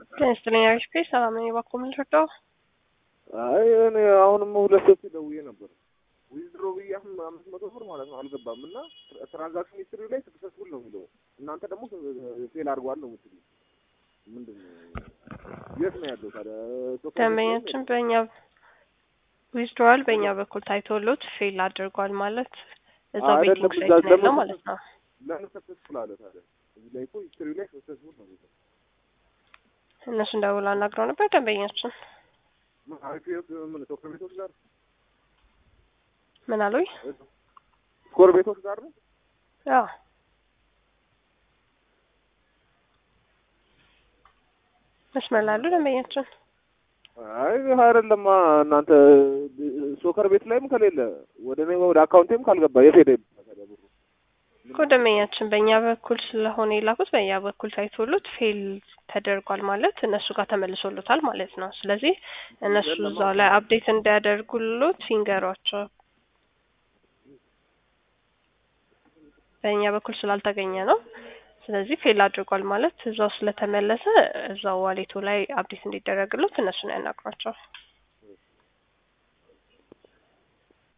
ጤና ይስጥልኝ አሪፍ ሰላም ነኝ። እባክዎ ምን ልርዳው? አይ እኔ አሁንም ሁለት ሶስት ደውዬ ነበር። ዊዝድሮ ብዬ አሁን አምስት መቶ ብር ማለት ነው አልገባም እና ትራንዛክሽን ሂስትሪ ላይ ስክሰስፉል ነው የሚለው እናንተ ደግሞ ፌል አድርጓል ነው የምትሉ ምንድን ነው? የት ነው ያለው ታዲያ? ሶፍትዌር ደንበኛችን በእኛ ዊዝድሮዋል በእኛ በኩል ታይቶሎት ፌል አድርጓል ማለት እዛው አይደለም፣ ቤቲንግ እዛ ሳይት ነው ያለው ደግሞ ማለት ነው። ለምን ሰክሰስፉል አለ ታዲያ? እዚህ ላይ እኮ ሂስትሪ ላይ ሰክሰስፉል ነው የሚለው እነሱ እንደውላ አናግረው ነበር ደንበኛችን ምን አሪፍ ምን ሶፍትዌር ቤቶች ጋር ምን አሉኝ? ስኮር ቤቶች ጋር ነው ያው መስመር ላሉ ደንበኛችን አይ አይደለማ እናንተ ሶከር ቤት ላይም ከሌለ ወደ እኔ ወደ አካውንቴም ካልገባ የት ሄደ ታዲያ ብሩ? እኮ ደንበኛችን በእኛ በኩል ስለሆነ የላኩት በእኛ በኩል ታይቶሎት ፌል ተደርጓል ማለት እነሱ ጋር ተመልሶሎታል ማለት ነው። ስለዚህ እነሱ እዛው ላይ አፕዴት እንዲያደርጉሎት ይንገሯቸው። በእኛ በኩል ስላልተገኘ ነው። ስለዚህ ፌል አድርጓል ማለት እዛው ስለተመለሰ እዛው ዋሌቱ ላይ አፕዴት እንዲደረግሎት እነሱን ያናግሯቸው።